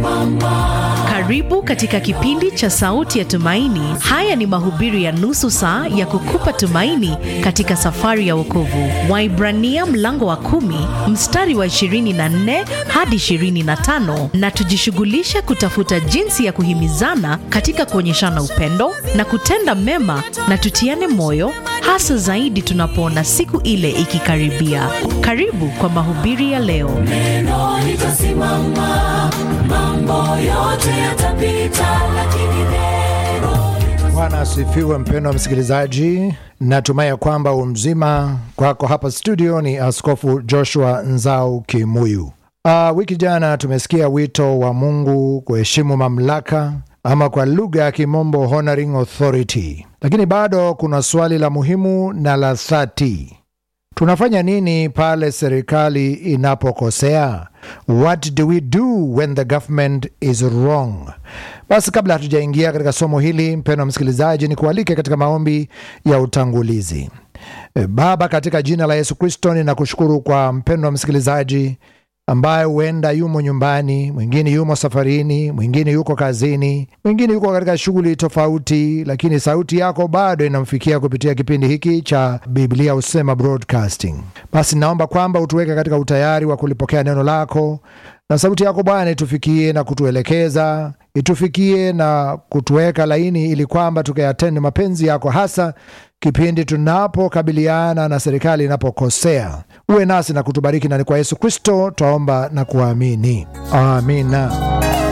Karibu katika kipindi cha Sauti ya Tumaini. Haya ni mahubiri ya nusu saa ya kukupa tumaini katika safari ya wokovu. Waibrania mlango wa kumi mstari wa 24 hadi 25, na tujishughulishe kutafuta jinsi ya kuhimizana katika kuonyeshana upendo na kutenda mema, na tutiane moyo, hasa zaidi tunapoona siku ile ikikaribia. Karibu kwa mahubiri ya leo. Neno litasimama, mambo yote yatapita, lakini neno Bwana asifiwe, mpendwa msikilizaji. Natumai ya kwamba umzima kwako. Hapa studio ni Askofu Joshua Nzau Kimuyu. Uh, wiki jana tumesikia wito wa Mungu kuheshimu mamlaka ama kwa lugha ya kimombo honoring authority, lakini bado kuna swali la muhimu na la dhati. Tunafanya nini pale serikali inapokosea? What do we do when the government is wrong? Basi kabla hatujaingia katika somo hili, mpendwa msikilizaji, ni kualike katika maombi ya utangulizi. E, Baba, katika jina la Yesu Kristo ninakushukuru kwa mpendwa msikilizaji ambaye huenda yumo nyumbani, mwingine yumo safarini, mwingine yuko kazini, mwingine yuko katika shughuli tofauti, lakini sauti yako bado inamfikia kupitia kipindi hiki cha Biblia Husema Broadcasting. Basi naomba kwamba utuweke katika utayari wa kulipokea neno lako, na sauti yako Bwana itufikie na kutuelekeza, itufikie na kutuweka laini, ili kwamba tukayatende mapenzi yako, hasa kipindi tunapokabiliana na serikali inapokosea. Uwe nasi na kutubariki, na ni kwa Yesu Kristo twaomba na kuamini, amina.